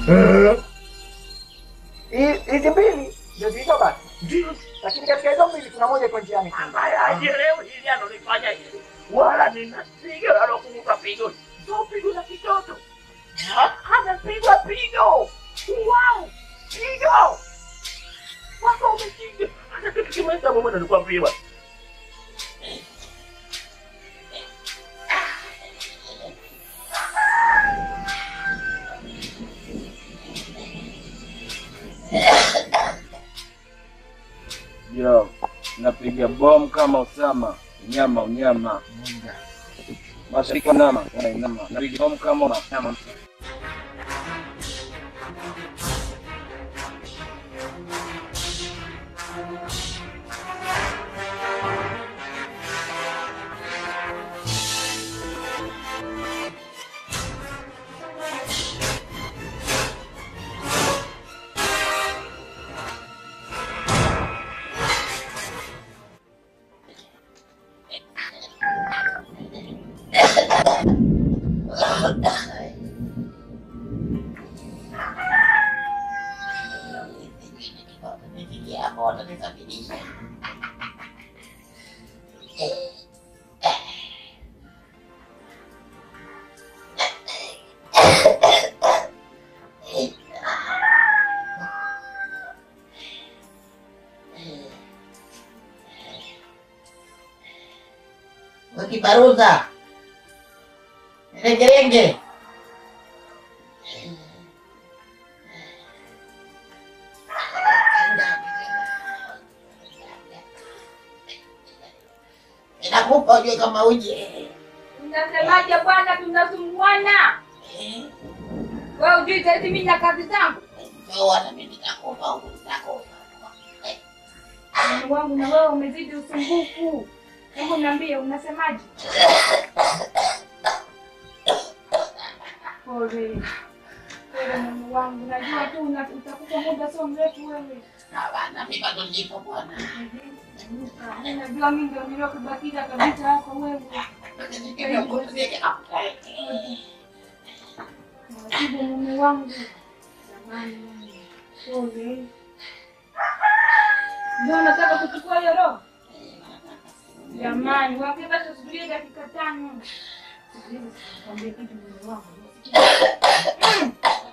Hi- Hizi mbili ndio zilizobaki, lakini katika hizo mbili kuna moja iko njiani. ambaye hajielewi hili analifanya hili, wala nina pigo alokuta pigo, sio pigo la kitoto, Ha- anapigwa pigo. Wow, pigo wako umepiga hata kitu kimoja mama nilikwambia bwana. Yo, napiga bomu kama Usama, unyama unyama. Mashariki nama, nama. Napiga bomu kama unyama. Wakibaruza rengerenge inakupa ujue kama uje Mnasemaje bwana, tunasumbuana. Wewe ujui saizi mimi na kazi zangu. wana mimi nitakufa huku nitakufa Mungu wangu na wewe umezidi usumbufu. Hebu niambie unasemaje? Pole. Pole Mungu wangu, najua tu una- utakufa muda sio mrefu wewe. Hapana, mimi bado nipo bwana. Mimi Najua mimi ndio niliokubakiza kabisa hapa wewe. Nasibu mume wangu. Jamani, pole. Ndio nataka kuchukua hiyo roho. Jamani, wapi basi usubirie dakika tano. Sikiliza, nikwambie kitu mume wangu. Mm.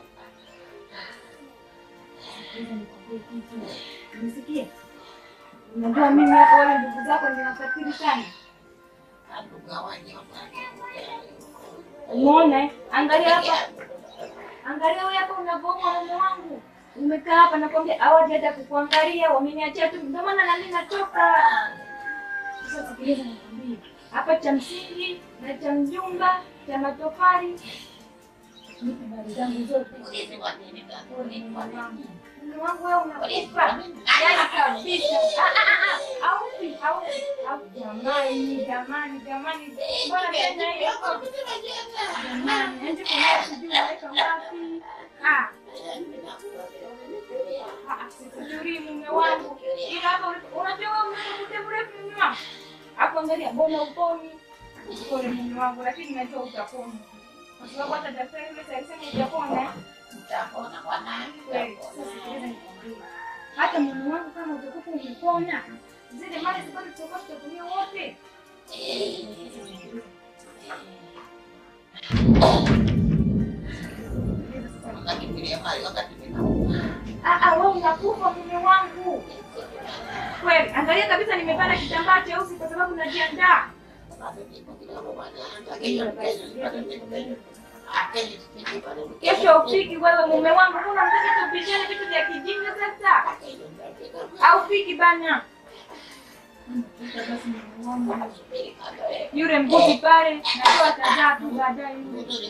Sikiliza, nikwambie kitu. Unisikia? Unajua mimi hapa wale ndugu zako ninawasafiri sana. Umeona? eh? Angalia hapa. Angalia wewe hapa unavyoona mume wangu. Umekaa hapa nakwambia hawaji hata kukuangalia, wameniachia tu. Ndio maana na mimi natoka. Sasa sikiliza nikwambie. Hapa cha msingi na cha mjumba, cha matofali. Nipe habari zangu zote. Mume wangu wewe unakufa. Yaani kabisa. Ah, ah, ah, ah. Haufi, haufi. Haufi. Jamani, jamani, jamani. Mbona tena hiyo? Jamani, ende kuna sijui unaweka wapi. Ah. Ah, sikujui mume wangu. Ila hapa unajua wewe una muda mrefu mume wangu. Hapo angalia mbona uponi? Pole mume wangu, lakini najua utapona. Kwa sababu hata daktari yule alisema utapona. eh? Utapona bwana. Kweli. Sasa sikiliza nikwambie. Hata mume wangu kama utakufa umepona, zile mali zibado tutakuwa tutatumia wote. Ah, ah, wewe unakufa mume wangu. Kweli, angalia kabisa nimepanda kitambaa cheusi kwa sababu najiandaa. Kesho upiki wewe mume wangu, kuna mtaka tupishane vitu vya kijinga sasa. Au piki bana. Yule mbuzi pale, najua atazaa tu baadaye yule.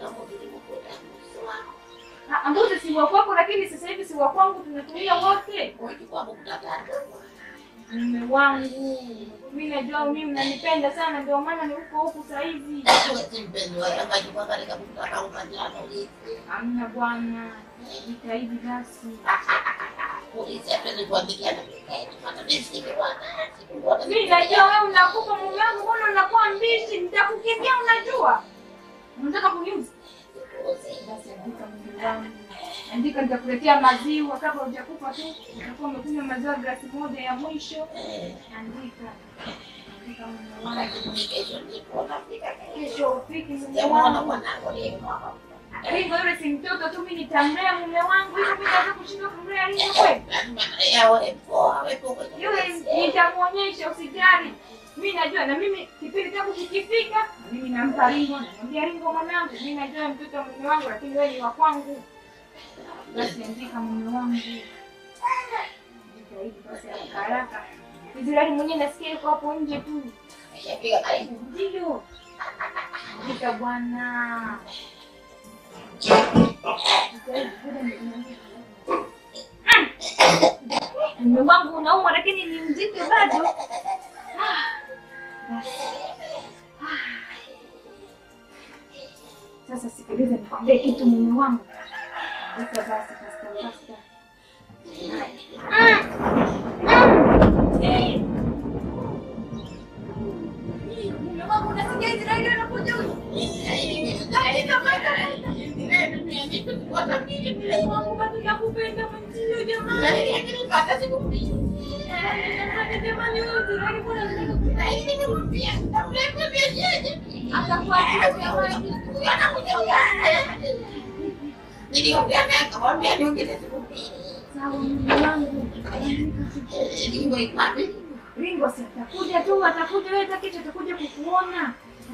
Ah, Mbuzi si wa kwako, lakini sasa hivi si wa kwangu, tunatumia wote. Mume wangu, mimi najua mimi mnanipenda sana, ndio maana ni huko huku sasa hivi. Hamna bwana, jitahidi basi. Mimi najua wewe unakufa mume wangu, mbona unakuwa mbishi? Nitakukimbia, unajua. Unataka kuniuza? Basi andika mume wangu. Andika nitakuletea maziwa kabla hujakufa tu. Utakuwa umekunywa maziwa glasi moja ya mwisho. Andika. Andika mume wangu. Kesho ndipo nafika kesho. Kesho ufiki mume Sijamuona wangu. mwanangu leo. Ringo yule si mtoto tu, mimi nitamlea mume wangu. Hiyo mimi naweza kushindwa kumlea Ringo kweli? Lazima yawe poa, wepo kwenye Yule kesi. nitamuonyesha, usijali. Mimi najua na mimi kipindi changu kikifika, na mimi nampa Ringo, namwambia Ringo mwanangu, mimi najua mtoto wa mume wangu, lakini wewe ni wa kwangu. Basi andika mume wangu. Andika hivi basi haraka haraka. Israeli mwenyewe nasikia yuko hapo nje tu. Ameshafika karibu. Ndio. Andika bwana. Mume wangu unaumwa lakini ni mzito bado. Ah, basi. Ah. Sasa sikiliza nikwambie kitu mume wangu. Weka basi pasta pasta. Mm. Mm. Eh. Mume wangu unasikia Israeli anakuja huyu? Mume wangu bado nakupenda mwenzio jamani. Jamani wewe Israeli mbona unataka atakuachia jamani? Niliongea naye akamwambia niongeze siku mbili. Sawa mume wangu. Ringo iko wapi? Ringo si atakuja tu, atakuja wewe takiti atakuja kukuona.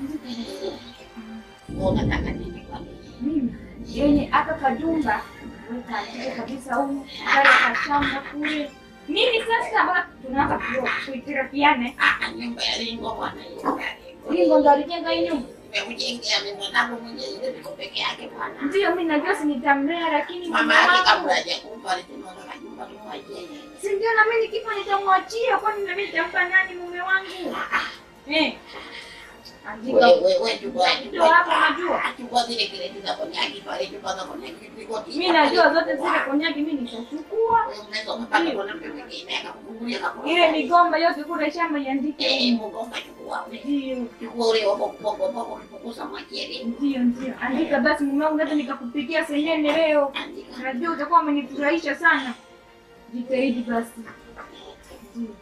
Unataka nini kwa nini? Mimi yenye aka kajumba weka ajike kabisa humu kale kashamba kule. Nini sasa mpaka tunaanza ku- kuitirafiane? Ah, nyumba ya Ringo bwana hiyo. Ringo ndo alijenga hii nyumba. Nimekujengea mimi mwanangu mwenyewe ile niko peke yake bwana. Ndio mimi najua si nitamlea, lakini mume Mama yake wangu kabla hajakufa alisema nataka nyumba tumwajenge. si ndio, na mimi nikifa nitamwachia, kwani na mimi nitampa nani mume wangu? Eh, andika Wewe wewe chukua ndio hapo, najua chukua zile kreti za konyaki pale chukua za konyaki ziko mimi najua zote zile konyaki mimi nitachukua Wewe unaweza kupata mwanamke mwingine akakufungulia akakufungulia. ile migomba yote kule shamba iandike Eh, humu. mgomba chukua ule. Ndio, Chukua ule wa boko boko boko kipukusa mwachie Ringo. ndio, ndio. Andika basi mume wangu, hata nikakupikia senene leo. Andika. Najua utakuwa umenifurahisha sana. Jitahidi basi. Ndio.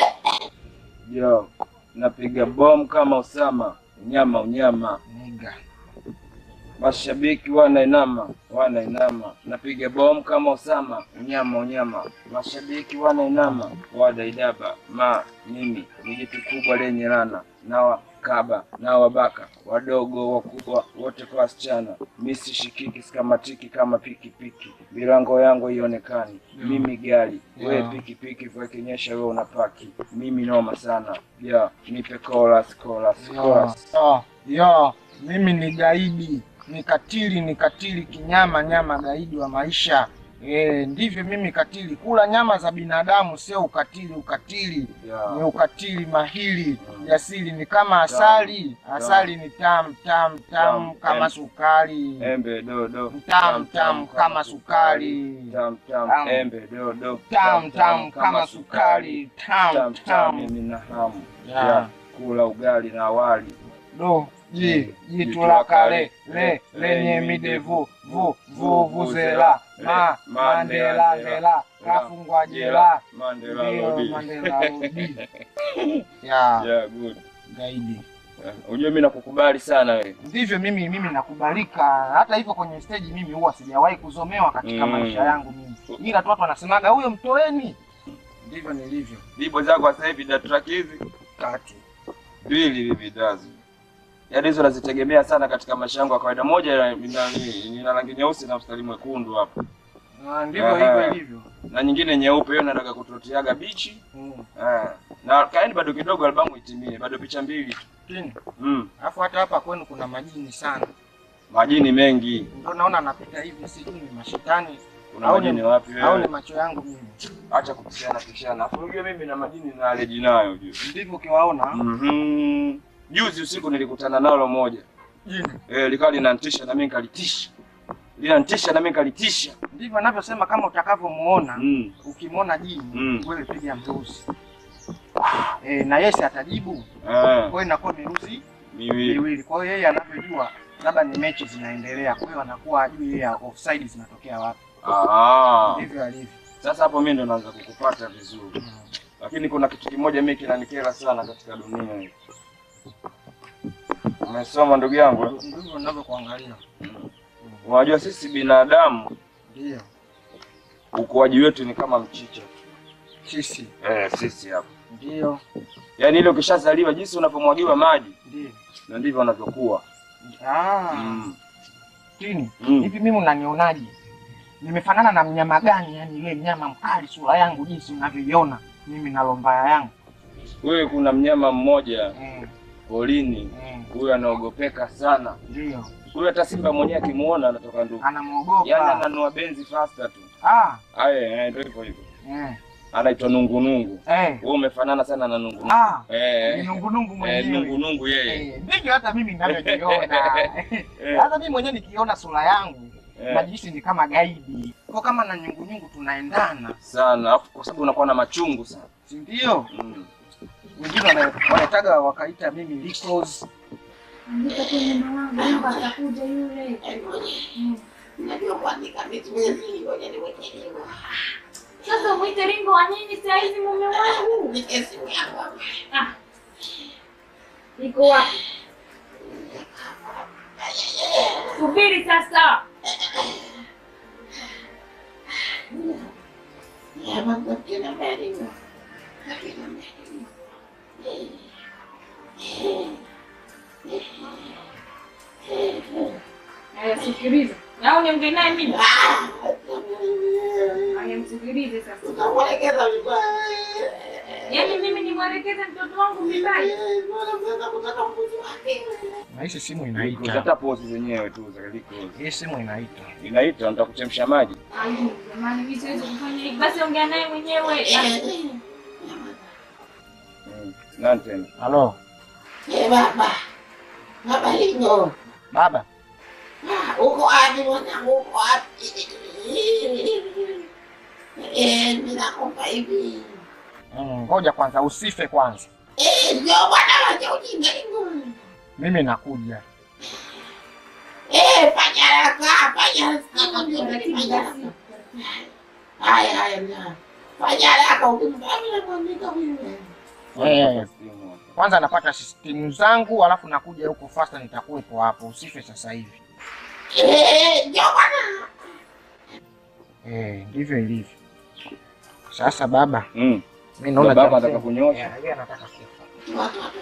Yo, napiga bomu kama Usama, unyama unyama. Niga. Mashabiki wanainama, wanainama. Napiga bomu kama Usama, unyama unyama. Mashabiki wanainama, wadaidaba. Ma, mimi ni jitu kubwa lenye lana na wakaba na wabaka wadogo wakubwa wote kwa wasichana. Mi sishikiki sikamatiki kama pikipiki, milango yangu ionekani. Mimi gari, wewe Yeah. pikipiki, vya kinyesha wewe unapaki. Mimi noma sana. Ya, nipe chorus, chorus, Yo, chorus. yo, yo, mimi ni gaidi, ni katili, ni katili kinyama nyama, gaidi wa maisha. E, ndivyo mimi katili. Kula nyama za binadamu sio ukatili. Ukatili ni Ya, ukatili mahiri jasiri, ni kama asali. Asali ni tamu tamu tamu Tamu, kama em. sukari, embe dodo. tamu tamu kama sukari, Tam tam, Tamu. embe dodo. tamu tamu kama sukari, tamu Tam tam, tamu. mimi na hamu Ya. ya kula ugali na wali. do ji jitu la kale le lenye midevu vu vu vuzela ma mandela ndela kafungwa jela Mandela ndio Lodi. Mandela Lodi. ya Yeah, good. gaidi Yeah. Unajua mimi nakukubali sana wewe. ndivyo mimi mimi nakubalika hata hivyo kwenye stage mimi huwa sijawahi kuzomewa katika Mm. maisha yangu mimi ila tu watu wanasemaga huyo mtoeni ndivyo nilivyo Bibo zako sasa hivi da track hizi tatu mbili hivi dazu. Yaani hizo nazitegemea sana katika maisha yangu ya kawaida. Moja ina- ina ina rangi nyeusi na mstari mwekundu hapa. Ah, ndivyo Aha. hivyo ilivyo Na nyingine nyeupe hiyo nataka kutotiaga bichi. Mm. Ah. Na kaeni bado kidogo albamu itimie, bado picha mbili tu. Chini. Mm. alafu hata hapa kwenu kuna majini sana Majini mengi. ndio naona napita hivi sijui ni mashetani Kuna Au ni- majini wapi au ni wewe? macho yangu mimi Acha kupishana pishana. Afu unajua mimi na majini na allergy nayo ujue. ndivyo ukiwaona Mhm. Juzi usiku nilikutana nalo moja. jini Eh, likawa linanitisha na mimi nikalitisha. Linanitisha na mimi nikalitisha. ndivyo anavyosema kama utakavyomuona Mm. ukimwona jini Mm. wewe piga mruzi e, na yesi atajibu Ah, kwa hiyo inakuwa miruzi miwili. miwili kwa hiyo yeye anavyojua labda ni mechi zinaendelea kwa hiyo anakuwa ajui yeye offside zinatokea wapi Ah, ndivyo alivyo. sasa hapo mimi ndo naanza kukupata vizuri, lakini kuna kitu kimoja mimi kinanikera sana katika dunia hii. Umesoma ndugu yangu? eh? Ndivyo ninavyokuangalia. Unajua sisi binadamu Ndio ukuaji wetu ni kama mchicha. sisi, Eh, sisi hapa. ndio Yaani ile ukishazaliwa jinsi unavyomwagiwa maji ndio. na ndivyo unavyokuwa. Ah, Mm. tini Mm. hivi, mimi unanionaje? Nimefanana na mnyama gani? Yani ile mnyama mkali, sura yangu jinsi unavyoiona mimi na lombaya yangu. Wewe kuna mnyama mmoja Mm, polini, mm, huyu anaogopeka sana. ndio Huyu hata simba mwenyewe akimuona anatoka ndugu. Yaani anamwogopa. ananua benzi faster tu. Ah, Aye, eh, ndio hivyo hivyo. eh, Anaitwa nungunungu. eh, Wewe umefanana sana na nungunungu. ah, Eh. ni nungunungu Eh, mwenyewe. nungunungu yeye. Eh, ndivyo hata mimi ninavyojiona. Eh, Hata mimi mwenyewe nikiona sura yangu eh. najihisi ni kama gaidi, kwa kama na nyungunyungu tunaendana, Sana. Alafu kwa sababu unakuwa na machungu sana. si ndio? Mm. Wengine wana- wanataga wakaita mimi Licos. Andika tu neno wangu, Mungu atakuja yule. Mm. Najua kuandika vitu vizuri, ngoja niweke hivyo. Sasa mwite Ringo wa nini saa hizi mume wangu? Nike simu yangu hapa. Ah. Iko wapi? Subiri sasa. Ya, mambo kina mbele. Kina mbele. Haya, sikiliza. Na uniongee naye mimi. Haya, msikilize sasa. Utamwelekeza vibaya. Yaani mimi nimwelekeze mtoto wangu vibaya. Mbona mnaweza kutaka mbuzi wake? Na hii simu Liko, inaita, Hata pozi zenyewe tu za liko. hii simu inaita. Inaita nataka kuchemsha maji. Ai, jamani mimi siwezi kufanya hivi. Basi ongea naye mwenyewe. Mm. Nani tena? Halo Eh, baba. Baba Lingo. baba, Ah, Uko wapi mwanangu? Uko wapi? Eh, mimi nakupa hivi. Mm, ngoja kwanza, usife kwanza, Eh, ndio bwana wacha ujinga Lingo. mimi nakuja. Eh, fanya haraka, fanya haraka. Taratibu Fanya basi. haraka. Haya, haya, mna. Fanya haraka ukimfanya mwandika wewe. Eh, kwanza napata sistimu zangu, alafu nakuja huko fasta, nitakuwepo hapo. Usife sasa hivi. Eh, ndio bwana. Eh, ndivyo ilivyo. Sasa baba, Mm. mimi naona Baba cha anataka msingi- kunyosha. Yeah, yeye anataka kufa. Watu watu.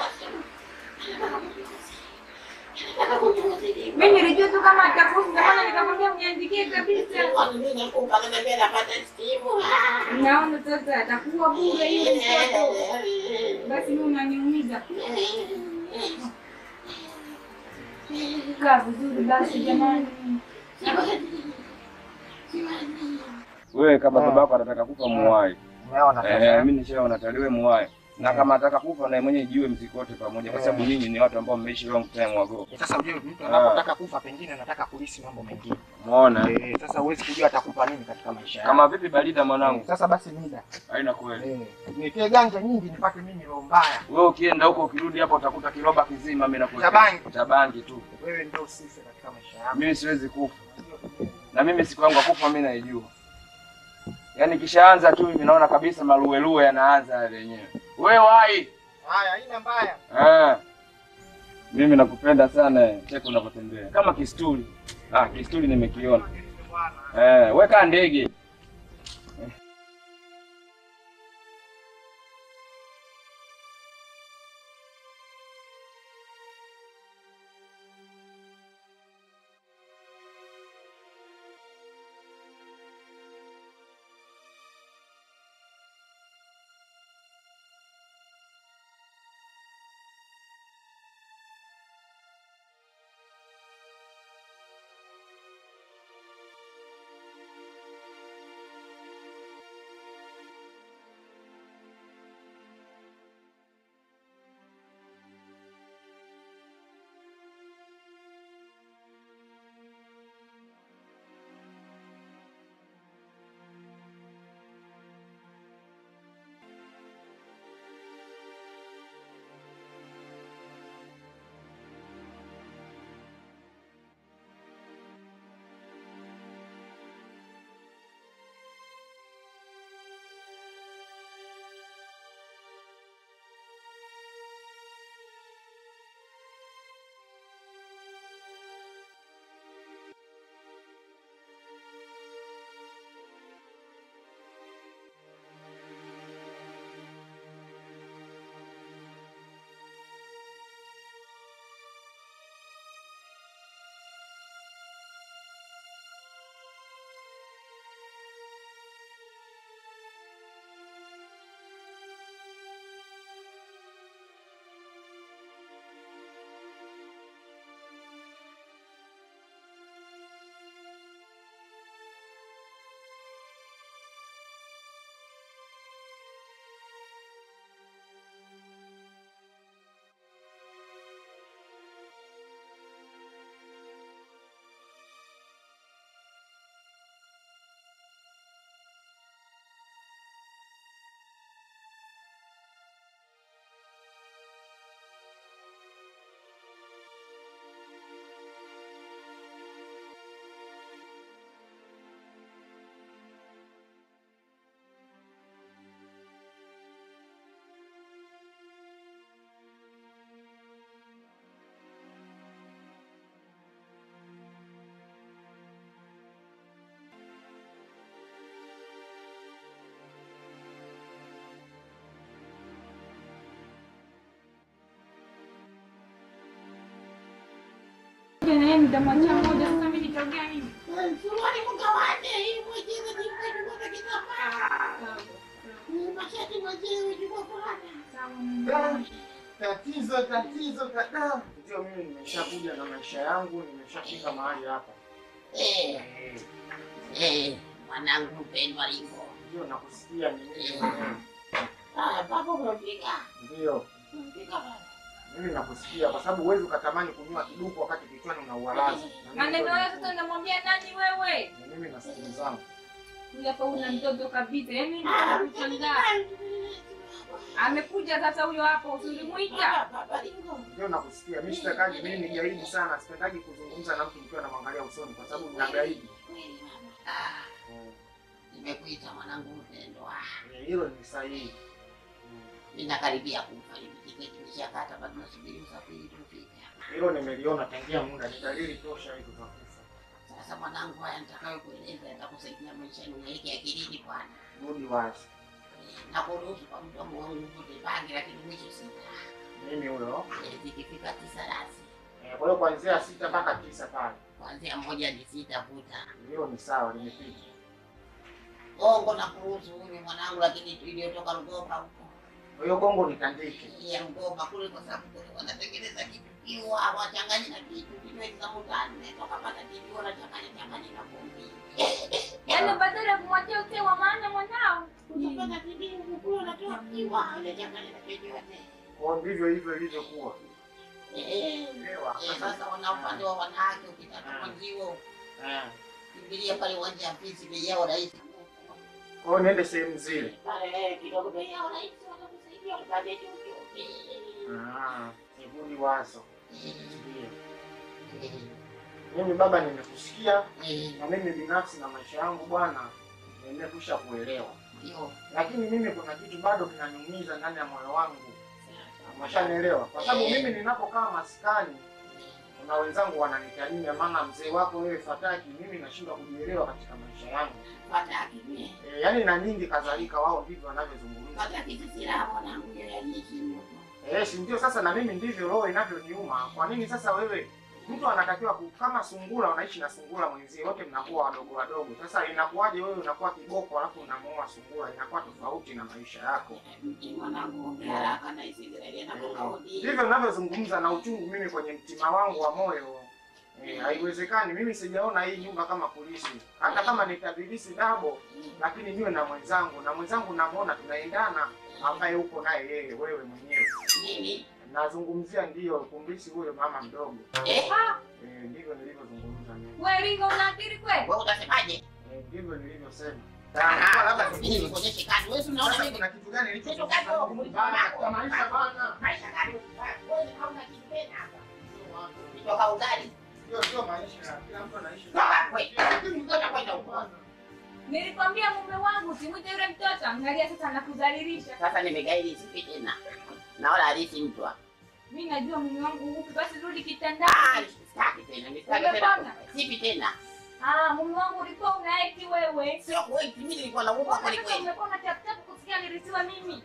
Nataka kunyozi. Mimi nilijua tu kama atakufa, ndio maana nikamwambia uniandikie kabisa. Mimi nakupa kama vile napata simu. Naona sasa atakuwa bure yule mtoto. Basi mimi unaniumiza. Kaa vizuri basi jamani. Wewe kama Ah. babako anataka kufa muwai. Umeona Eh, sasa? mimi nishaona taliwe muwai. Na kama anataka kufa na mwenyewe jiwe mziki wote pamoja kwa sababu nyinyi ni watu ambao mmeishi long time ago. Sasa ujue mtu anapotaka kufa, pengine anataka kulisi mambo mengine. Umeona? Eh, sasa huwezi kujua atakupa nini katika maisha yako. Kama vipi Balida Eh, mwanangu? Sasa basi mida. Haina kweli. Eh, nitie ganja nyingi nipate mimi roho mbaya. Wewe ukienda huko ukirudi hapa utakuta kiroba kizima mimi nakuwekea. Cha bangi. Cha bangi tu. Wewe ndio usife katika maisha yako. Mimi siwezi kufa. Na mimi siku yangu ya kufa mimi naijua. Yaani kishaanza tu mimi naona kabisa maluelue yanaanza yale yenyewe. Wewe wai. Haya, haina mbaya. Ah. Mimi nakupenda sana eh, cheki unavyotembea. Kama kisturi. Ah, kisturi nimekiona. Eh, weka ndege. mmoja na yeye nitamwachia mmoja. Sasa mimi nitaongea nini? Suruali mgawane, hii mwenyewe ni mwenyewe kitambaa. Ni mashati mwenyewe chukua fulani. Da, Tatizo, tatizo, tada. Ndio mimi nimeshakuja na maisha yangu, nimeshafika mahali hapa. Eh, eh, mwanangu mpendwa Ringo. Ndio nakusikia ni mimi mwenyewe. Ah, baba umefika. Ndio. Umefika baba. Mimi nakusikia kwa sababu huwezi ukatamani kunywa kiduku wakati kichwani una uwalazi. Na mimi Maneno ndio hayo sasa unamwambia nani wewe? Na mimi na simu zangu. Huyu hapa una mtoto kabisa. Yaani Ah, nikushangaa. Amekuja sasa huyo hapo, usimuita. Baba Ringo. Ndio nakusikia. Mimi sitakaji, mimi ni gaidi sana. Sipendaji kuzungumza na mtu nikiwa namwangalia usoni kwa sababu nina gaidi. Kweli baba. Ah, nimekuita mwanangu mpendwa. Eh, Hilo ni sahihi. Ninakaribia kufa hivi. Tiketi nishakata bado nasubiri usafiri tufike. Hilo nimeliona tangia muda, ni dalili tosha hizo za kufa. Sasa mwanangu, haya nitakayokueleza yatakusaidia maishani, unaeke akilini bwana. Rudi wazi. na kuruhusu kwa mdomo wangu uvute bangi, lakini mwisho sita. Mimi huyo. Eh, Zikifika tisa rasi, Eh, Kwa hiyo kuanzia sita mpaka tisa pale. kuanzia moja ni sita vuta Hilo ni sawa, limepita. gongo na kuruhusu huyu mwanangu, lakini tu iliyotoka Rugoba huko Kwa hiyo gongo nitandike. Hii ya Rugoba kule, kwa sababu kule wanatengeneza kitu kiwa wachanganye na kitu kinywaji za mutane toka pata kitu wanachanganya changanya na pombe Yaani badala ya kumwachia usee wa maana mwanao. utapata kitu kule wanatoa kiwa wanachanganya na chochote. Kwa hiyo ndivyo hivyo ilivyokuwa. Eh, Elewa. eh, sasa wana upande wa wanawake, ukitaka mwenzio Eh. kimbilia pale uwanja wa Fisi, bei yao rahisi. Kwa hiyo niende sehemu zile. Pale kidogo bei yao rahisi, watakusaidia upate chochote. Ah, sivuli wazo. Ndio. Mimi baba, nimekusikia na mimi binafsi na maisha yangu bwana, nimekwisha kuelewa, Ndio. lakini mimi kuna kitu bado kinaniumiza ndani ya moyo wangu. Umeshanielewa? Kwa sababu mimi ninapokaa maskani, kuna wenzangu wananitania, maana mzee wako wewe Fataki, mimi nashindwa kujielewa katika maisha yangu. Fataki mie. E, yaani na nyingi kadhalika, wao ndivyo wanavyozungumza. Fataki sisi raha mwanangu, yeye aliheshimu. Eh, si ndio? Sasa na mimi ndivyo roho inavyoniuma. Kwa nini sasa wewe mtu anatakiwa ku, kama sungura unaishi na sungura mwenzie, wote mnakuwa wadogo wadogo. Sasa inakuwaje wewe unakuwa kiboko alafu unamuoa sungura? Inakuwa tofauti na maisha yako. Mti mwanangu, ongea haraka na isiendelee na kukaudi. Ndivyo ninavyozungumza na uchungu mimi kwenye mtima wangu wa moyo. Eh, haiwezekani mimi sijaona hii nyumba kama polisi. Hata kama nitabilisi dabo, lakini niwe na mwenzangu na mwenzangu namuona tunaendana, ambaye uko naye yeye, wewe mwenyewe. Nini? Nazungumzia ndiyo kumbisi huyo mama mdogo. Eh, Eh, ndivyo nilivyozungumza mimi. Wewe Ringo una akili kweli? wewe utasemaje? Eh, ndivyo nilivyosema. Ah, Kwa labda mimi mimi nikuonyeshe kadi. Wewe si unaona sasa mimi kuna kitu gani Kitu gani nilichozungumza wewe? Mungu bana kwa maisha bana. maisha gani? Wewe hauna kitu tena hapa. Kutoka ugali. Ndio sio maisha. Kila mtu anaishi. Toka kwetu. Ngoja kwenda huko. Nilikwambia mume wangu usimwite yule mtoto. Angalia sasa anakudhalilisha. Sasa nimegairi sipi tena. Naona halisi mtu hapa. Mimi najua mume wangu huku, basi rudi Ah, kitandani. sitaki tena. Sitaki tena. Umepona? Sipi tena. Ah, mume wangu ulikuwa unaeki wewe. Sio kweli, mimi nilikuwa naumwa kweli Sasa kweli. umekuwa na tap tap kusikia nilisiwa mimi.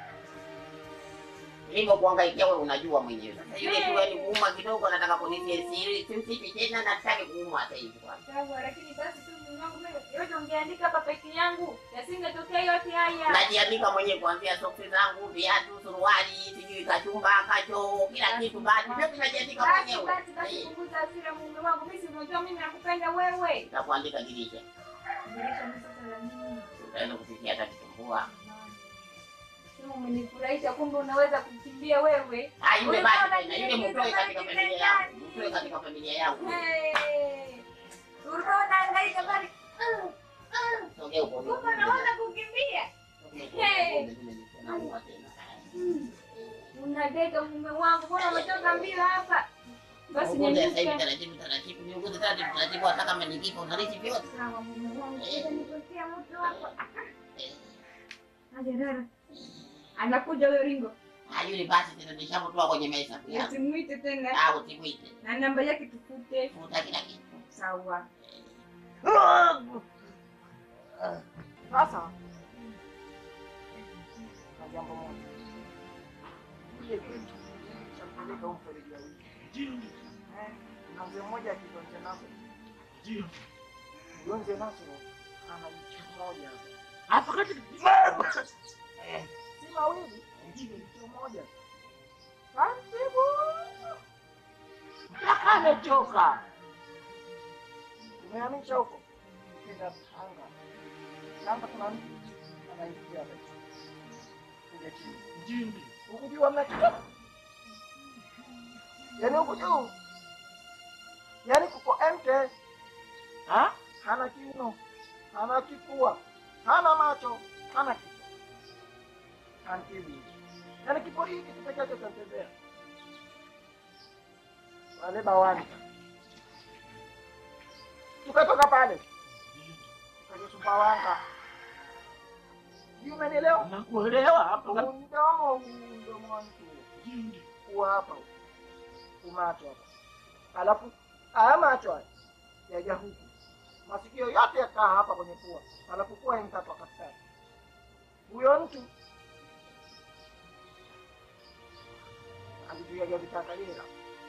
Hivyo kuangaikia wewe unajua mwenyewe. Sasa yule tu ni kuuma kidogo nataka kunitia siri, simsipi tena na sitaki kuuma sasa hivi kwanza. Sawa, lakini basi tu mume wangu mimi yote ungeandika hapa peke yangu. Yasingetokea yote haya. Najiandika mwenyewe kuanzia soksi zangu, viatu, suruali, sijui kachumba, kacho, kila kitu basi. Vyote najiandika Basi mwenyewe. basi basi Eh, punguza hasira mume wangu. Mimi si unajua mimi nakupenda wewe. Nitakuandika dirisha. Dirisha ni sasa la nini? Utaenda kusikia hata kitumbua. Sema umenifurahisha kumbe unaweza kukimbia wewe. Ah, yule Wewe basi bwana, tena, yule niingize mtoe katika basi familia yangu. ndani. Mtoe katika familia yangu. Hey. Ulikuwa unahangaika bali. Mm, mm. Sogea huko. Kumbe unaweza kukimbia. Hey. Nauma tena. Mm. Unadeka mume wangu, mbona umetoka mbio hapa? Basi Ugonjwa sasa hivi nyanyuka. taratibu taratibu, ni ugonjwa taratibu taratibu, hata kama ni kifo unarithi vyote. Sawa mume wangu, sasa nipokea mtu hapa. Aje dada. Anakuja huyo Ringo. Ah, yule basi tena nishamtoa kwenye meza yangu. Usimwite tena. Ah, usimwite. Na namba yake tufute. Futa kila kitu. Sawa. Sasa na jambo moja. Ile kitu cha kupeleka umfereji wa wiki. Eh, na mzee mmoja akiitwa Mzee Nasoro. Ndio. Huyo Mzee Nasoro ana jicho moja, Hapa kati si mawili, jicho moja. Taratibu mpaka amechoka. umehamisha huko, kenda Tanga. Tanga kuna mtu anaingia pale. kuja chini Ndio. huku juu hamna kitu, yaani huku juu, yaani kuko empty. Ha? hana kiuno, hana kifua, hana macho, hana kichwa, hana kibi. Yaani kipo hiki tu peke yake tatembea. Wale bawani tukatoka pale tukaja Sumbawanga, sijui umenielewa? Nakuelewa hapo. Huu mdomo huu mdomo wa mtu Ndio. kuwa hapa umacho hapa, alafu haya macho haya yaja huku, masikio yote yakaa hapa kwenye pua, alafu pua imkatwa katikati. Huyo mtu alizuia vita ya Kagera,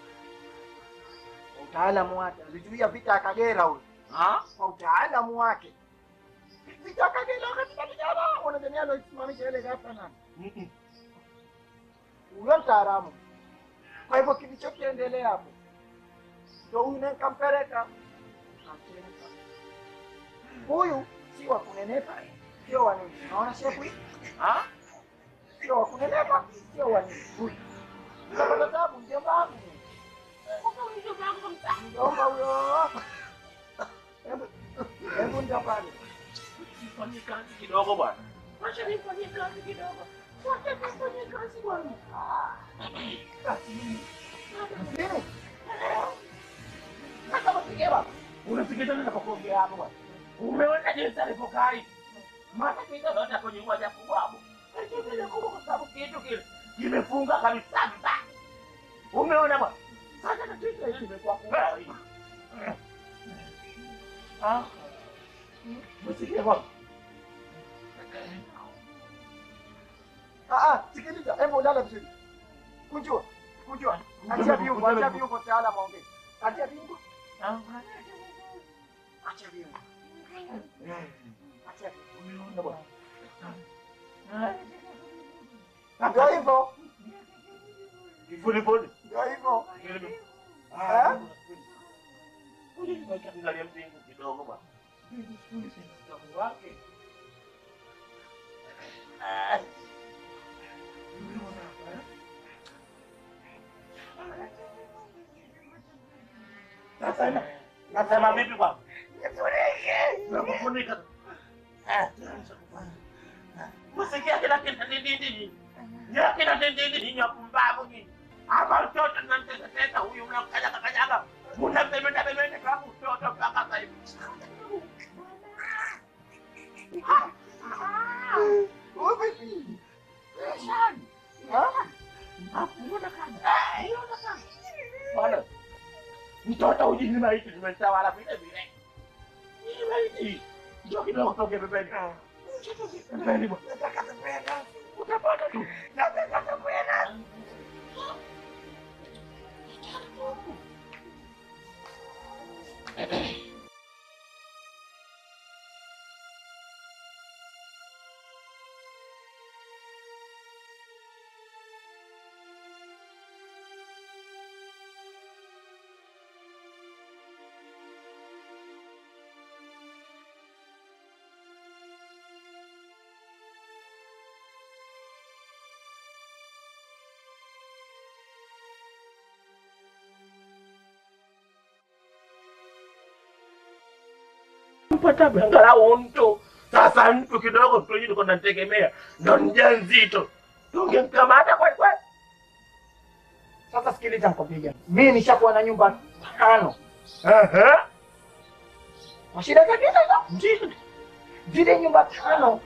kwa utaalamu wake alizuia vita ya Kagera huyo, Ha? kwa utaalamu wake vita ya Kagera katika vijana, unadhani aloisimamisha ile ghafla nani? Mm-mm. huyo mtaalamu. Kwa hivyo kilichokiendelea hapo ndo huyu naye kampeleka Kamchemka. Huyu si wa kunenepa, sio wa nini. Naona shepu hii Ha? sio wa kunenepa, sio wa nini. Huyu utapata tabu, mjomba wangu, mjomba huyo. Hebu hebu ndio pale Nifanyie kazi kidogo bwana. Wacha nifanyie kazi kidogo. Wacha nifanyie kazi bwana. nini? Sasa mpigewa Unasikiliza nini napokuongea hapo bwana? Umeona jinsi alivyokaa hivi? Mata kinga lote kwenye moja kubwa hapo. Lakini kubwa kwa sababu kitu kile kimefunga kabisa vibaya. Umeona bwana? Sasa tatizo hili limekuwa kubwa hivi. Ah. Msikie bwana. Ah, ah, sikiliza, hebu ulala vizuri. Kunjua, kunjua. Achia viungo, achia viungo taalamu aongee. Achia viungo, achia viungo. Achia viungo. Umeona bwana? Ndio hivyo, Kifuli fuli. ndio hivyo. Ah. Kuja nikaangalia mzingu kidogo bwana. wake. Ah. Sasa na- nasema vipi bwana? Nakufunika. Ah, Msikia kila kitu dindindini. Ya kila dindindini ni pumbavu nyinyi. Ama mtoto tunamtetetesa huyu mnamkanyaga kanyaga. Mnambemenda bemenda kama mtoto mpaka sasa hivi. Wewe vipi? Bwana, mtoto huyu ni maiti tumesawala vile vile. Ni maiti. Ndio kidogo toke pembeni. Pembeni bwana. Utapata tu. Nataka kupenda. mpata angalau mtu sasa, mtu kidogo tu nilikuwa nategemea ndo mjamzito, tungemkamata kweli kweli. Sasa sikiliza mkopiga. Mimi nishakuwa na nyumba tano. Ehe, Kwa shida zake hizo. ndio Zile nyumba tano.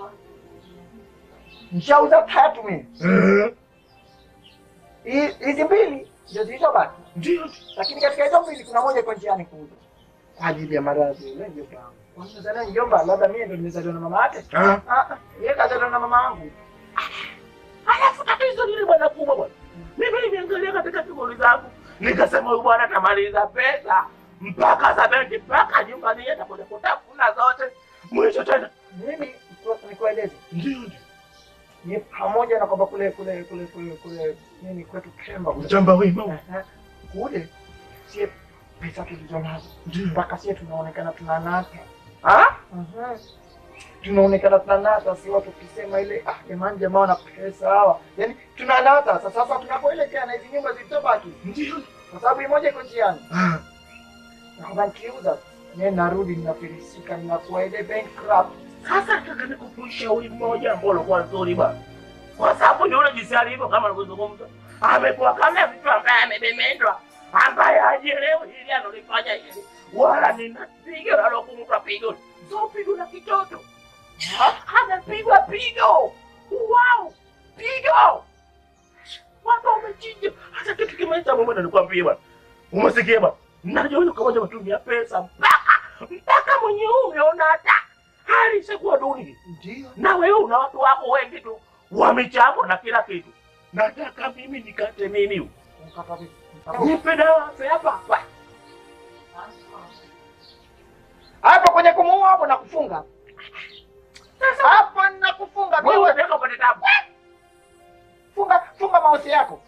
Nishauza tatu mimi. Ehe, Hi- Hizi mbili ndio zilizobaki. ndio Lakini katika hizo mbili kuna moja iko njiani kuja. Kwa ajili ya maradhi ile ndio kama. Kwanza njomba labda mimi ndio nimezaliwa na mama yake. Ah, Ah, ah, yeye kazaliwa na mama yangu. alafu tatizo lile bwana kubwa bwana, mimi nimeangalia katika shughuli zangu Nikasema huyu bwana atamaliza pesa mpaka za benki mpaka nyumbani yeye atakuja kutafuna zote. Mwisho tena Mimi nikueleze, ndio ndio ni pamoja na kwamba kule kule kule kule kule nini kwetu Kemba kule mchamba wima Ehe. kule sie pesa tulizo nazo ndio mpaka sie tunaonekana tunanata ah Mhm. tunaonekana tunanata, si watu tukisema ile ah, jamani, jamaa wana pesa hawa, yaani tunanata. Sasa sasa tunapoelekea na hizi nyumba zilizobaki, ndio kwa sababu imoja iko njiani, ah naomba nikiuza mimi narudi ninafilisika, ninakuwa ile bankrupt. Sasa nataka nikukuisha ushauri mmoja ambao ulikuwa nzuri bwana, kwa sababu yule jinsi alivyo, kama alivyozungumza, amekuwa kama mtu ambaye amebemendwa, ambaye hajielewi hili analifanya hili, wala ninapiga nalokumpa pigo, sio pigo la kitoto, anapigwa pigo, wow, pigo watu wamechinja. Hata kitu kimoja mmoja nilikwambia bwana, umesikia bwana, najua huyu kamoja matumia pesa mpaka mpaka mwenye umeona hata hali ishakuwa duni, Ndio na wewe una watu wako wengi tu wamechapwa na kila kitu. Nataka mimi nikate nini huyu? mkata vipi? nipe dawa hapa hapa. hapo kwenye kumuua hapo nakufunga hapo nakufunga Wewe wewe, unataka upate tabu. funga funga mausi yako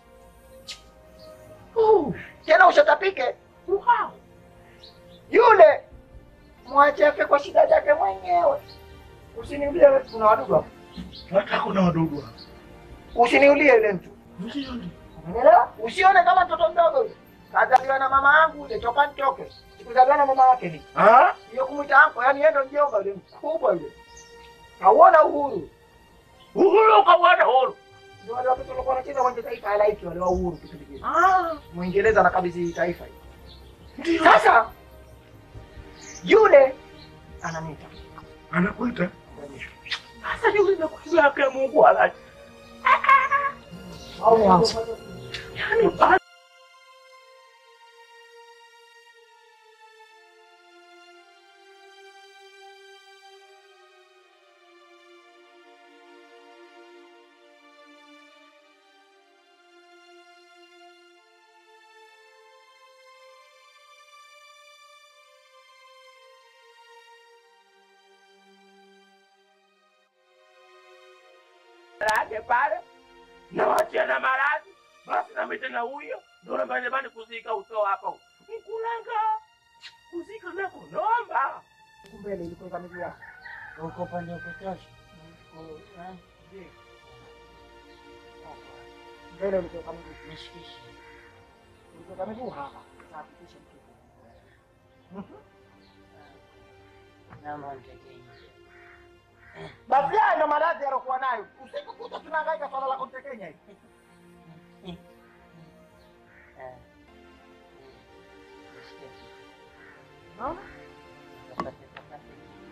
Uh, tena ushatapike wow. yule mwache afe kwa shida zake mwenyewe. Usiniulie wewe, kuna wadudu hapo. Nataka kuna wadudu hapa. Usiniulie yule mtu, Ndio ndio. umeelewa? Usione kama mtoto mdogo yule, kazaliwa na mama yangu yule, toka nitoke. Sikuzaliwa na mama yake ni Ah? hiyo kumwita anko, yani yeye ndo mjomba yule mkubwa yule. Hauona uhuru? Uhuru ukauona uhuru. Ndio wale watoto walikuwa wanacheza kwenye taifa halaiki wale wa uhuru kipindi kile. Ah, Mwingereza anakabidhi taifa hili. ndio. Sasa yule ananiita Anakuita. Sasa yule nakuja yake Mungu ala. au ni anko? Yaani ba- yake pale na wachia na maradhi basi nami tena huyo ndo namba jamani kuzika uso hapa mkulanga kuzika nako nomba Mbele ilikuwa kama hivi hapo. Uko upande wa kutosha. Mbele ulikuwa kama hivi. Nishikishe. Ulikuwa kama hivi hapa. Hakikisha mtoto. Naomba nitekee. Basi haya ndo maradhi alokuwa nayo. Usiku kuta tunahangaika swala la kumtekenya hivi. Ah. Nishike. Unaona? Kapate kapate.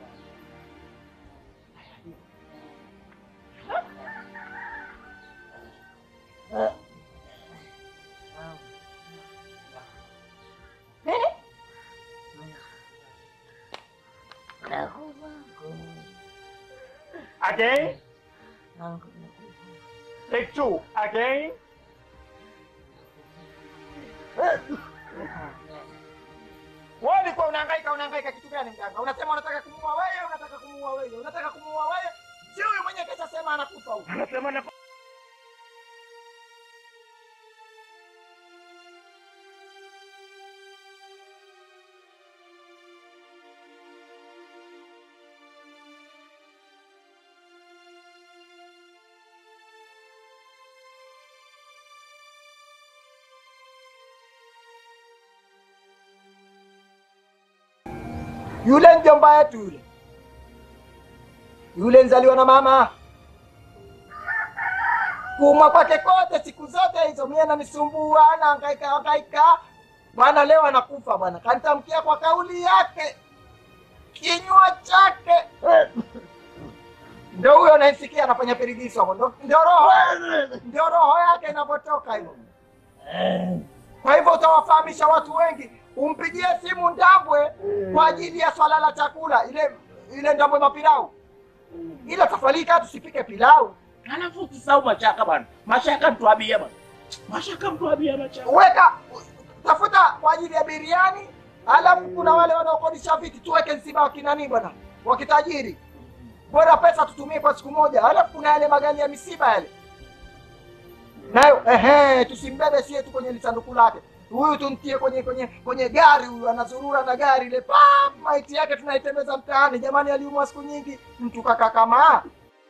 Again. Take two. Again. Wewe ulikuwa unahangaika unahangaika kitu gani mganga? Unasema unataka kumuua wewe, unataka kumuua wewe, unataka kumuua wewe. Si huyu mwenye kesha sema anakufa huyu. anasema na Yule mjomba yetu yule. Yule nzaliwa na mama. Kuumwa kwake kote siku zote hizo mimi ananisumbua na hangaika hangaika. Bwana leo anakufa bwana. Kanitamkia kwa kauli yake. Kinywa chake. Ndio huyo naisikia anafanya pirigiso hapo. Ndio ndio roho. Ndio roho yake inapotoka hivyo. Kwa hivyo utawafahamisha watu wengi, umpigie simu Ndambwe kwa ajili ya swala la chakula, ile ile Ndambwe mapilau, ila tafalika tusipike pilau. alafu usisahau mashaka bwana mashaka mtuabia bwana mashaka mtuabia mashaka Weka tafuta kwa ajili ya biriani, alafu kuna wale wanaokodisha viti, tuweke nsiba wakinani bwana, wakitajiri. Bora pesa tutumie kwa siku moja, alafu kuna yale magari ya misiba yale nayo, ehe, tusimbebe sie tu kwenye lisanduku lake huyu tumtie kwenye kwenye kwenye gari, huyu anazurura na gari ile, pap, maiti yake tunaitembeza mtaani. Jamani, aliumwa siku nyingi, mtu kaka kama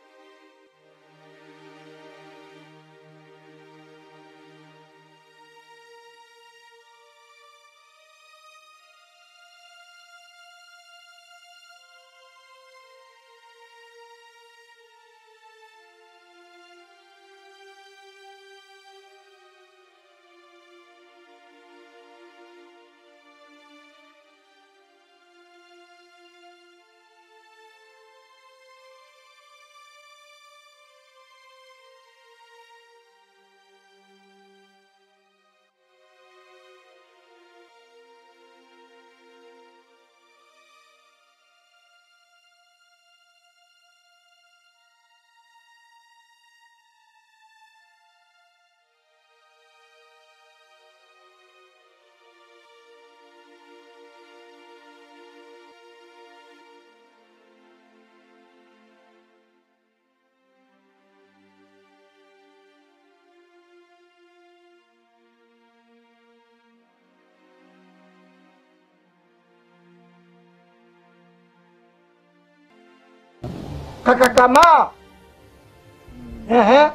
kaka kama ehe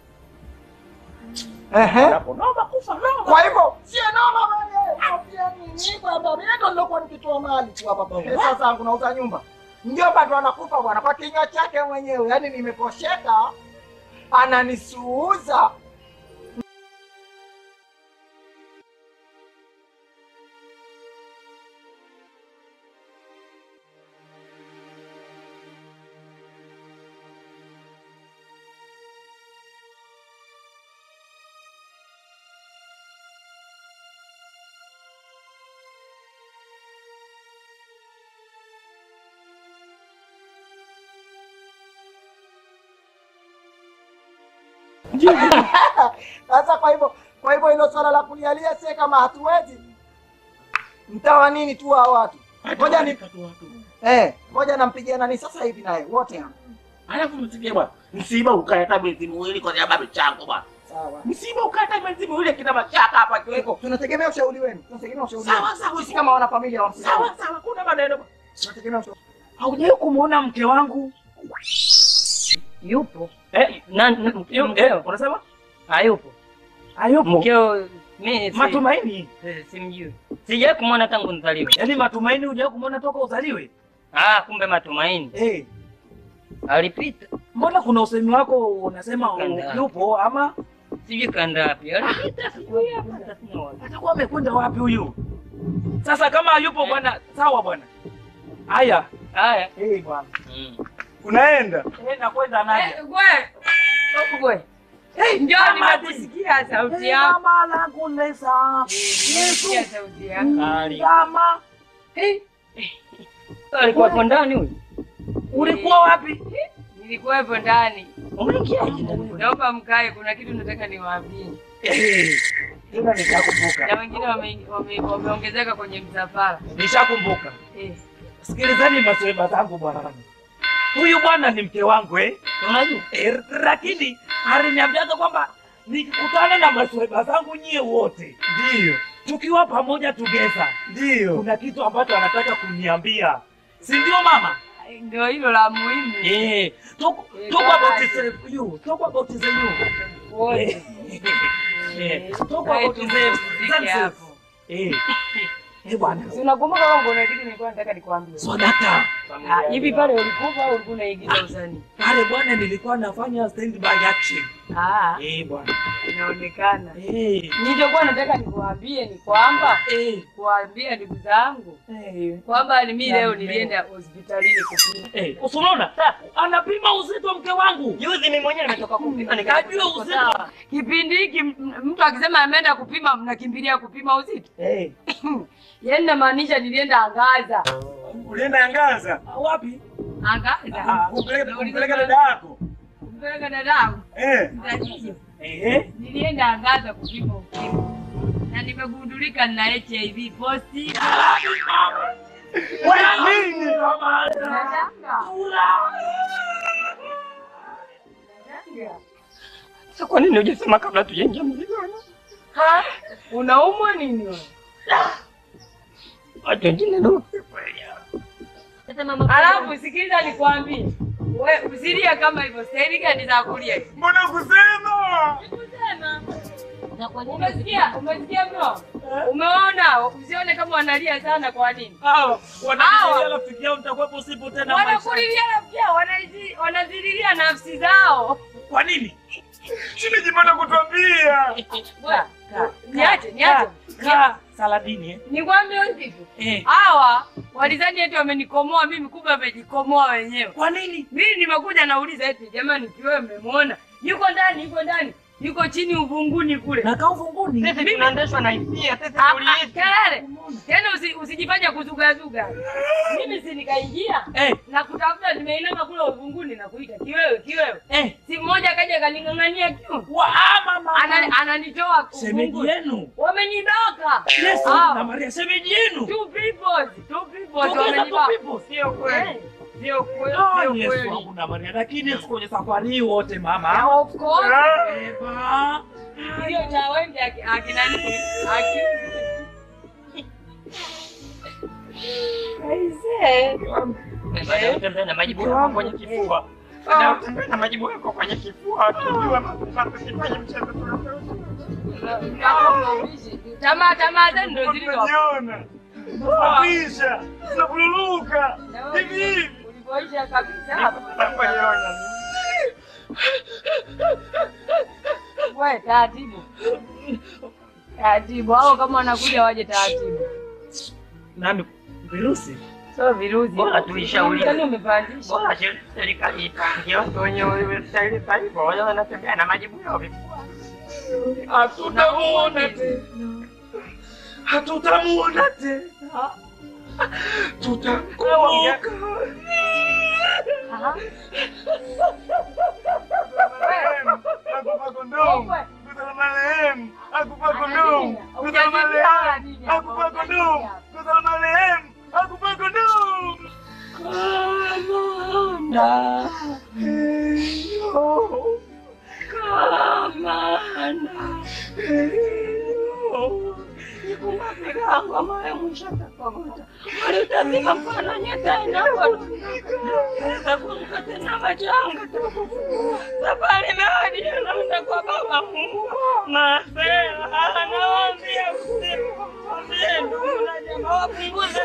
ehe Hapo naomba kufa naomba. Kwa hivyo sio noma wewe, unafia nini kwamba mimi ndo nilokuwa nikitoa mali tu hapa baba. Pesa zangu nauza nyumba. Mjomba ndo anakufa bwana kwa kinywa chake mwenyewe. Yaani nimeposheka ananisuuza. Sasa kwa hivyo kwa hivyo hilo swala la kulialia sie kama hatuwezi mtawa nini tu hao watu. Ngoja ni eh, ngoja nampigia nani sasa hivi naye wote hapa. Alafu msikie bwana. Msiba ukae hata miezi miwili kwa sababu chango bwana. Sawa. Msiba ukae hata miezi miwili kina mashaka hapa kiweko. Tunategemea ushauri wenu. Tunategemea ushauri wenu. Sawa sawa Sisi kama wana familia wa Sawa sawa kuna maneno. bwana. Tunategemea ushauri. Haujawahi kumuona mke wangu? Yupo. Eh, Na, na yu- mkeo. eh, unasema? Hayupo. Hayupo. Mkeo mimi si, Matumaini. si- simjui. Sijawahi kumwona tangu nizaliwe. Yaani matumaini hujawahi kumuona toka uzaliwe? Ah, kumbe matumaini. Eh. Alipita. Mbona kuna usemi wako unasema u- Kanda. yupo ama Sijui kaenda wapi. Alipita siku hiyo hapa sina wapi. atakuwa amekwenda wapi huyu? Sasa kama yupo bwana, sawa bwana. Haya, Haya. eh bwana. Mm. Unaenda? Eh, nakwenda naje. Gwe. Njoo nimekusikia sauti yako. Mama langu lesa. Nimesikia sauti yako. Kama Alikuwa hapo ndani huyu. ulikuwa wapi? Nilikuwepo ndani. Umeingiaje ndani? Naomba mkae, kuna kitu nataka niwaambie. Eh. Tena nishakumbuka. Na wengine wame- wame- wameongezeka kwenye msafara. Nishakumbuka. Eh. Sikilizani masweba zangu bwana. Huyu bwana ni mke wangu eh. Unajua? Eh, lakini aliniambiaga kwamba nikikutana na masweba zangu nyie wote ndio tukiwa pamoja tugeza ndio kuna kitu ambacho anataka kuniambia si ndio mama Ndio hilo la muhimu. eh talk, Eh, talk baba. about the you talk about the you Wote. eh talk Kae about tu the mpumzike hapo. eh eh bwana Si unakumbuka kwamba kuna kitu nilikuwa nataka nikwambie. swadaka Ah, Hivi pale ulikufa au ulikuwa unaigiza usanii? pale bwana nilikuwa nafanya stand by action Ah, eh bwana inaonekana. eh Nilichokuwa nataka nikuambie ni kwamba eh kuambia ndugu zangu eh kwamba ni mimi leo Niambie. nilienda hospitalini kupima. Eh, usunaona anapima uzito mke wangu. Juzi mimi mwenyewe nimetoka kupima Nikajua uzito. Kipindi hiki m- mtu akisema ameenda kupima mnakimbilia kupima uzito. Eh, Yaani namaanisha nilienda Angaza. ulienda Angaza? Wapi? Angaza. Kumpeleka kumpeleka dada yako. Mpeleka dadangu. Eh. Mtajiji. Eh. Nilienda Angaza kupima ukimwi. na nimegundulika nina HIV positive. nini? Sasa kwa nini hujasema kabla tujaingia mzigoni? Ha? Unaumwa nini wewe? Watu wengine ndio Sasa mama, Alafu sikiliza nikwambie. We usilie kama hivyo. Staili gani za kulia? Mbona kusema? Kusema. na kwa nini Umesikia? Umesikia mno? Umeona? Usione kama wanalia sana kwa nini? Hao Hawa. wananilia rafiki yao nitakuwepo usipo tena maisha. Wanakulilia pia wanazi- wanazililia nafsi zao. Kwa nini? Simejipata kutuambia. Wewe, Niache, niache. Kaa Saladini eh? Nikwambie usiku. Eh. Hawa walizani eti wamenikomoa mimi, kumbe wamejikomoa wenyewe. Kwa nini? Mimi nimekuja nauliza eti jamani, kiwewe mmemwona? Yuko ndani, yuko ndani, yuko chini uvunguni kule. Na kaa uvunguni. Sisi tunaendeshwa na hisia, sisi Ah, ah, tuliishi. Kelele tena, usi- usijifanye kuzugazuga. Mimi si nikaingia Eh, na kutafuta, nimeinama kule uvunguni na kuita kiwewe, kiwewe. eh. Si mmoja kaja kaning'ang'ania kiu, Wa ah, mama. Ana- ananitoa Shemeji uvunguni. yenu. Wamenidoka Yesu Hao. na Maria shemeji yenu. two people, two people Tokeza wamenidoka. tu people. Sio kweli. Eh, Sio kweli, Ah, sio Yesu kweli. wangu na Maria. Lakini siku kwenye safari hii wote Ah, mama. Of course. Eba. Kilio cha wembe aki- akina nini? Aki- Aisee. Baada ya kutembea na majibu yako kwenye kifua. Baada ya kutembea na majibu yako kwenye kifua, tujua mambo tusifanye mchezo Tamaa tamaa zenu ndo zilizo Unajiona. Unapisha. Unabululuka. Hivi hivi. ulivyoisha kabisa hapa. We, taratibu taratibu, hao kama wanakuja waje taratibu, Nami virusi. sio virusi. Bora tuishauri. Kwani umepandisha? Bora serikali ipange watu wenye stahili za hivyo, wale wanatembea na majibu yao vifua. Hatutamuona tena. Hatutamuona tena. Tutamkumbuka. Aha. Akupa kondomu. Wewe. Kutana marehemu. Akupa Ana kondomu. nini? Kutana Hujazipanga marehemu. nini hapa? Akupa kondomu. Kutana marehemu. Akupa kondomu. Kamanda. Eyo. Kamanda. Eyo. Nikumbuke kangu ambaye mwisho atakogota. Walitazima mfano nyota inapotumika. Kumbuka tena majanga tukufungua. Safari imewadia naenda kwa baba Mungu. Masela anawaambia usiku. Waambie ndugu na jamaa wapunguze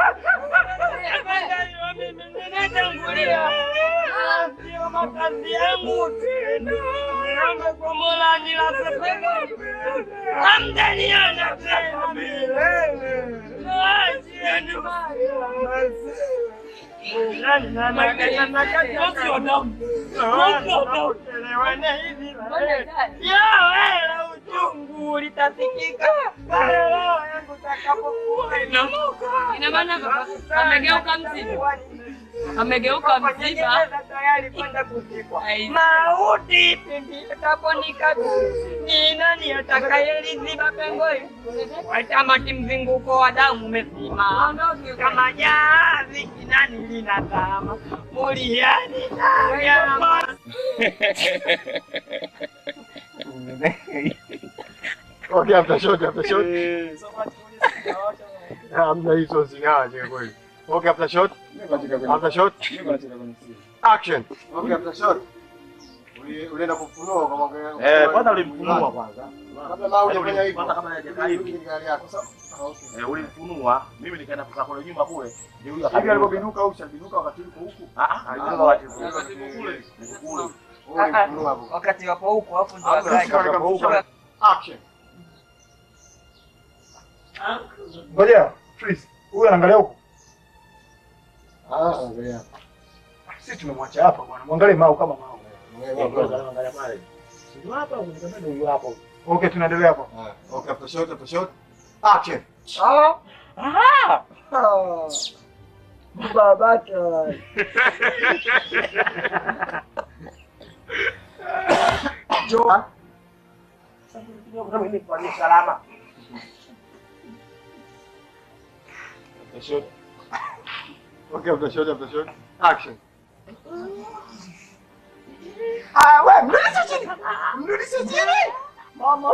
mimi ninatangulia. Sio makazi yangu tena. Naomba kwa Mola nilaze pema. Hamtaniona tena milele. Naachia Kosi wa damu. Kosi wa damu. Mbona gani? Yawela uchungu litasikika pale roho yangu takapokuwa inamuka. Ina maana baba amegeuka mzima, amegeuka mzima. Kwenye tayari kwenda kuzikwa. Ai. Mauti pindi itaponikabili, ni nani atakayeliziba pengo hili? Watamati mzunguko wa damu umesimama kama jahazi kinani linazama muliani na nyama. Okay, after shot, after shot. Hamna hizo zinaaje kweli. Okay, after shot. After shot. Action. Okay, after shot. Uli- Ulienda kufunua kama Eh, kwanza ulimfunua kwanza. Kabla mao hujafanya hivyo. Kwanza kama hajakaa hivi. Hii gari yako. Sawa. Ah, okay. Eh, ulimfunua. Mimi nikaenda kukaa kule nyuma kule. Ndio huyo Hivi akabinuka. alipobinuka au ushabinuka wakati uko huku? Ah ah, alibinuka wakati kule. Kule. Kule. Wewe ulifunua hapo. Wakati wapo huko hapo ndo Hapo akaja. katika huko. Action. Ngoja, please. Huyu anaangalia huko. Ah, angalia. Sisi tumemwacha hapa bwana. Mwangalie Mau kama Mau. Angalia pale. Ndio hapa, ndio ndio hapo. Okay, tunaendelea hapo. Okay, after shot, after shot. Action. Ah. Aha! Babake. Jo. Mimi kwa salama. After shot. Okay, after shot, after shot. Action. Ah, we mrudishe chini, mrudishe chini. Mama.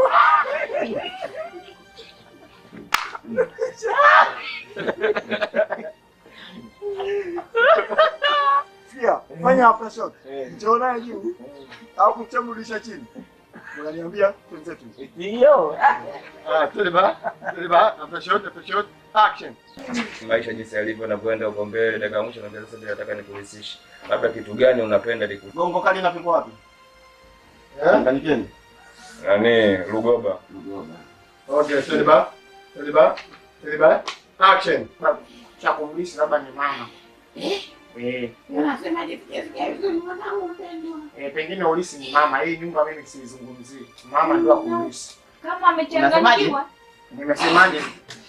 Sikia, fanya after shot. Njoo naye juu. Au kuchamrudisha chini. Unaniambia twenzetu. Ndio. Ah, twende ba. Twende ba. After shot, after shot. Action. Maisha jinsi yalivyo nakwenda huko mbele, dakika ya mwisho naambia sasa nataka nikuhusishe. Labda kitu gani unapenda liku Gongo kali napikwa wapi? Eh? Tanganikeni. nani Lugoba. Okay, twende ba. Twende ba. Twende ba. Action. Cha kumlisha labda ni mama. Eh, Unasemaje sijasikia vizuri mwanangu mpendwa? eh, pengine ulisi ni mama. Hii nyumba mimi siizungumzii. Mama ndio akumlisi. Kama amechanganyikiwa Nimesemaje?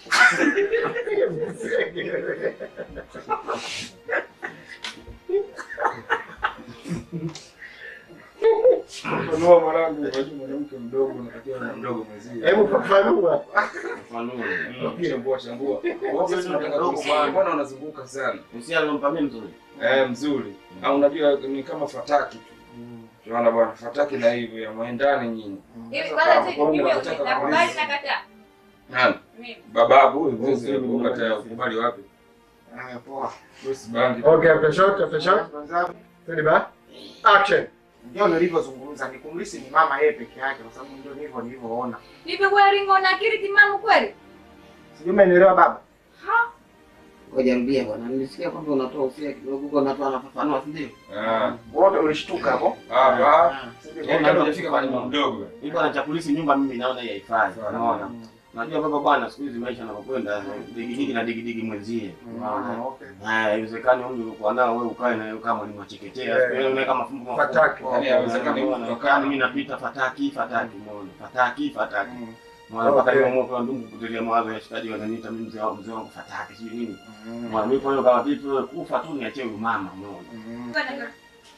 Funua mwanangu, unajua mwanamke mdogo unatakiwa na mdogo mwenzie. Hebu fafanua. Chambua chambua. Wote tunataka kusikia. Mbona unazunguka sana? Usia alompa mimi mzuri. Eh, mzuri. Au unajua ni kama fataki tu. Tunaona bwana, fataki na hivyo ya mwendani nyinyi. hivi Sasa kwanza kama sisi mimi unataka nakubali kumaliza. na kataa. Nani? Mimi. Bababu huyu mzee ukata ukubali wapi? Ah, poa. Bosi bandi. Okay, after shot, after shot. Twende ba. Action. Ndio nilivyozungumza, ni kumlisi ni mama yeye peke yake, kwa sababu ndio ndivyo nilivyoona. Hivi wewe Ringo una akili timamu kweli? Sijui umenielewa baba? Ha? Ngoja rudia bwana. Nilisikia kwamba unatoa usia kidogo huko unatoa anafafanua si ndio? Ah. Wote ulishtuka hapo? Hapa. Sijui Yaani kabla hujafika kwa nyumba mdogo. Hii bwana chakulisi nyumba mimi naona hii haifai. Unaona? Najua baba bwana siku hizi maisha yanapokwenda digidigi na digidigi mwenzie. Unaona? Okay. Haya, haiwezekani umri ulikuwa nao wewe ukae na wewe kama ni mwacheketea. Eh. Siku ile kama fumbo Fataki. Yaani haiwezekani mtu Unaona? akakaa Mimi napita fataki fataki umeona. Fataki fataki. Mm. Mwana mpaka Okay. leo moto wa ndugu kutelia mawazo ya shikaji wananiita mimi mzee wangu mzee wangu fataki sijui nini. Mwana mimi kwa hiyo kama vipi wewe kufa tu niachie huyu mama umeona.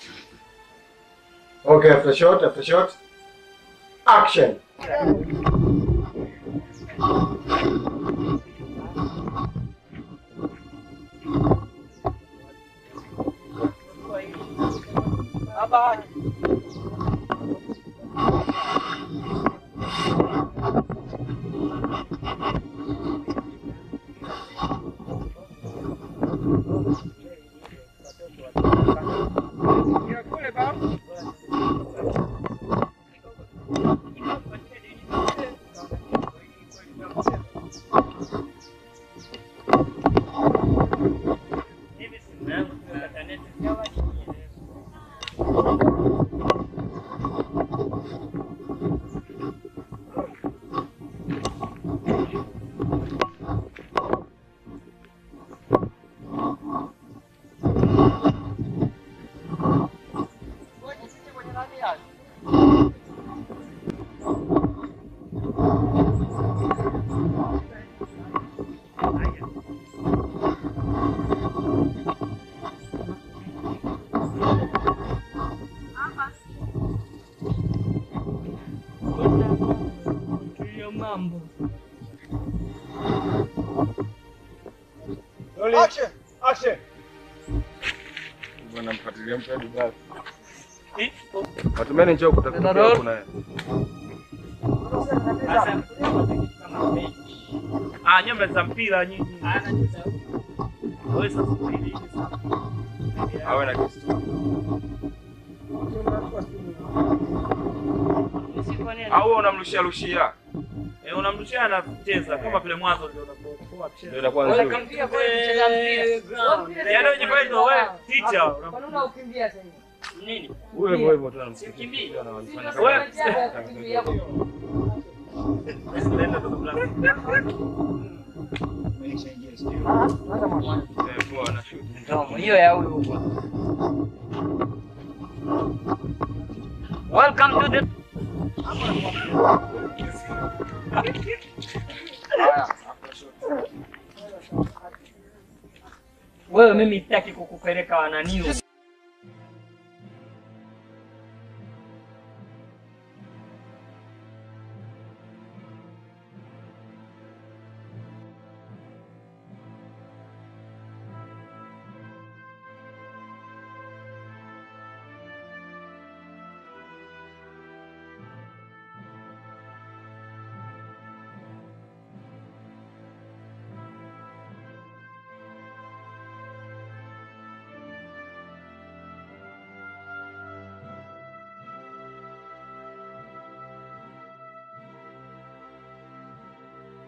Okay, after shot, after shot. Action. Action. Action. Bwana mfuatilia mtu hadi basi. Watumeni njoo kutafutia huko naye. Ah, nyinyi mnacheza mpira nyinyi. Wewe sasa subiri. Awe na kitu. Au unamrushia rushia. Eh, unamrushia anacheza kama vile mwanzo ndio unapokuwa Ndio inakuwa nzuri. Kampia kweli kucheza mpira. Yaani wewe jifanye ndio wewe teacher. Kwa nini unakimbia sasa? Nini? Huyo hivyo hivyo tu anamsikia. Kimbii. Anafanya Wewe Wewe Eh, poa na shoot. Ndomo hiyo ya huyu huko. Welcome to the Wewe mimi sitaki kukupeleka wananiu.